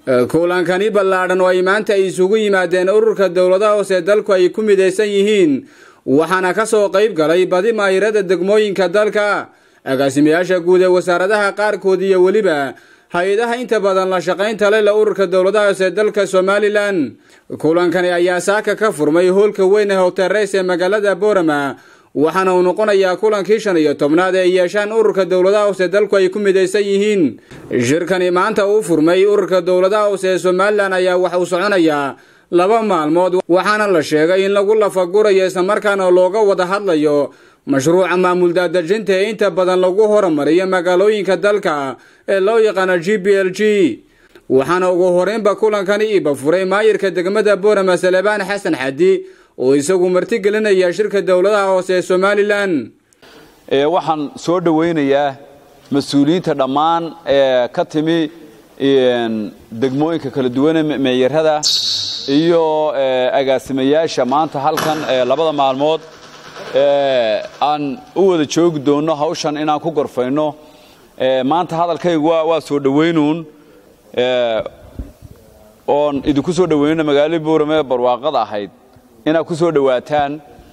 kulankani ballaadhan oo ay maanta ay isugu yimaadeen ururka dowladaha hoose dalku ay ku midaysan yihiin waxaana ka soo qayb galay badi maayirada degmooyinka dalka agaasimayaasha guud ee wasaaradaha qaarkood iyo weliba hay-adaha inta badan la shaqaynta leh la ururka dowladaha hoose dalka somalilan kulankani ayaa saaka ka furmay hoolka weyn ee hotereys ee magaalada boorama waxaana uu noqonayaa kulankii shan iyo tobnaad ee yeeshaan ururka dowladaha hoose dalku ay ku midaysan yihiin shirkani maanta uu furmay ururka dowladaha hoose ee somalilan ayaa wax uu soconayaa laba maalmood waxaana la sheegay in lagu lafagurayo islamarkaana looga wada hadlayo mashruuca maamul daadejinta ee inta badan lagu horumariyo magaalooyinka dalka ee loo yaqaano g b l g waxaana ugu horeynba kulankani iba furay maayirka degmada boorama salebaan xasan xadi oo isagu martigelinaya shirka dowladaha hoose ee somalilan waxaan soo dhowaynayaa mas-uuliyiinta dhammaan ee ka timi degmooyinka kala duwane meeyarada iyo agaasimayaasha maanta halkan labada maalmood aan u wada joogi doonno hawshan inaan ku gorfayno maanta hadalkaygu waa soo dhowaynuun oon idinku soo dhowaynno magaaladii buurame ee barwaaqada ahayd inaad ku soo dhowaataan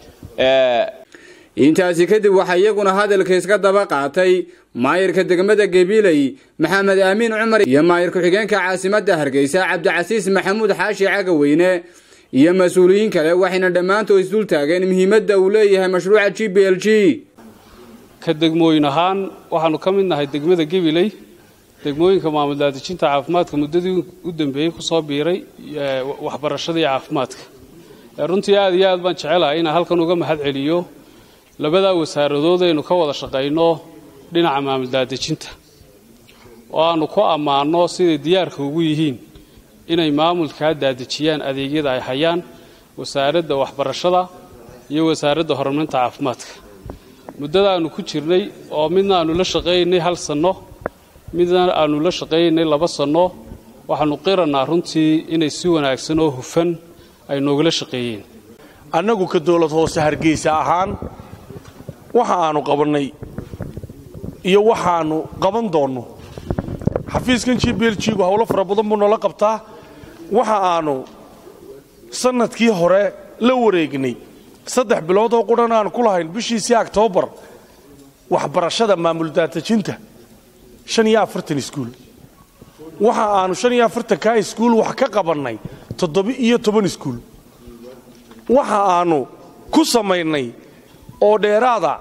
intaasi kadib waxaa iyaguna hadalka iska daba qaatay maayirka degmada gabiley maxamed aamiin cumar iyo maayir ku-xigeenka caasimadda hargeysa cabdicasiis maxamuud xaashi cagaweyne iyo mas-uuliyiin kale waxayna dhammaantood isdul taageen muhiimadda uu leeyahay mashruuca g b l g ka degmooyin ahaan waxaanu ka mid nahay degmada gabiley degmooyinka maamul daadejinta caafimaadka muddadii u dambeeyey kusoo biiray waxbarashada iyo caafimaadka runtii aad iyo aad baan jecelahay inaan halkan uga mahad celiyo labadaa wasaaradood aynu ka wada shaqayno dhinaca maamul daadejinta oo aanu ku ammaanno siday diyaarka ugu yihiin inay maamulkaa daadejiyaan adeegyada ay hayaan wasaaradda waxbarashada iyo wasaaradda horumarinta caafimaadka muddada aanu ku jirnay oo midna aanu la shaqaynaynay hal sanno midna aanu la shaqaynaynay laba sanno waxaanu qirannaa runtii inay si wanaagsan oo hufan ay noogala shaqeeyeen annagu ka dowlad hoose hargeysa ahaan waxa aanu qabannay iyo waxaannu qaban doonno xafiiskan g b l g gu howlo fara badan buu noola qabtaa waxa aanu sannadkii hore la wareegnay saddex bilood oo qudhan aanu ku lahayn bishiisii oktoobar waxbarashada maamul daadejinta shan iyo afartan iskuul waxa aanu shan iyo afartankaa iskuul wax ka qabannay toddoba-iyo toban iskuul waxa aanu ku samaynay oo dheeraada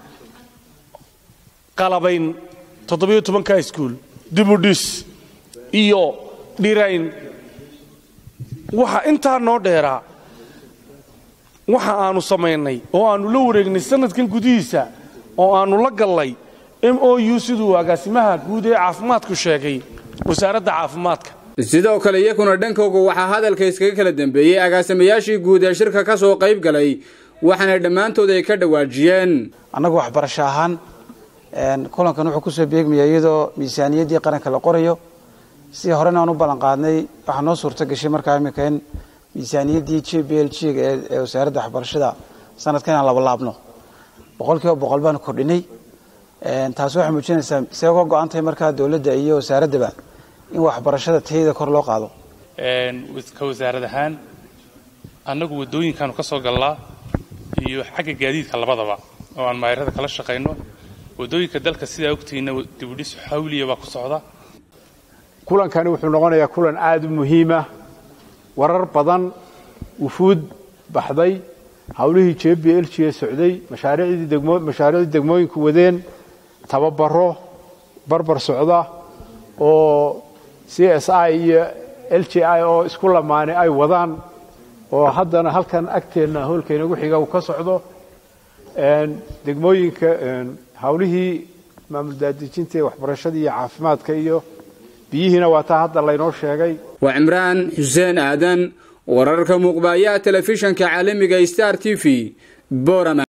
qalabayn toddoba-iyo tobankaa iskuul dibudhis iyo dhirayn waxa intaa noo dheeraa waxa aanu samaynay oo aannu la wareegnay sannadkan gudihiisa oo aannu la gallay m o u siduu agaasimaha guud ee caafimaadku sheegay wasaaradda caafimaadka sidoo kale iyakuna dhankooga waxaa hadalka iskaga kala dambeeyey agaasimayaashii guud ee shirka ka soo qayb galay waxaana dhammaantood ay ka dhawaajiyeen annagu waxbarasho ahaan kulankan wuxuu kusoo beegmaya iyadoo miisaaniyaddii qaranka la qorayo si horena aan u ballan qaadnay waxaa noo suurto gashay markaa imika in miisaaniyaddii j b l g ee wasaaradda waxbarashada sanadkan inaan labalaabno boqol kiiba boqol baanu kordhinay taasi waxay muujinaysaa see uga go-an tahay markaa dowladda iyo wasaaraddaba in waxbarashada tayada kor loo qaado ka wasaarad ahaan annagu waddooyinkaanu ka soo gallaa iyo xagga gaadiidka labadaba oo aan maayarada kala shaqayno waddooyinka dalka sidaa ogtihiinna dibudhis xawliya baa ku socda kulankani wuxuu noqonayaa kulan aada u muhiima warar badan wufuud baxday howlihii j b l g ee socday mashaariicdii degmooyinku wadeen tababaro barbar socda oo c s i iyo l j i oo isku lamaanay ay wadaan oo haddana halkan agteenna hoolkayna ugu xiga uu ka socdo degmooyinka howlihii maamul daadejinta ee waxbarashada iyo caafimaadka iyo biyihiina waa taa hadda laynoo sheegay waa cimraan xuseen aadan wararka muuqbaayaha telefishanka caalamiga star t v borama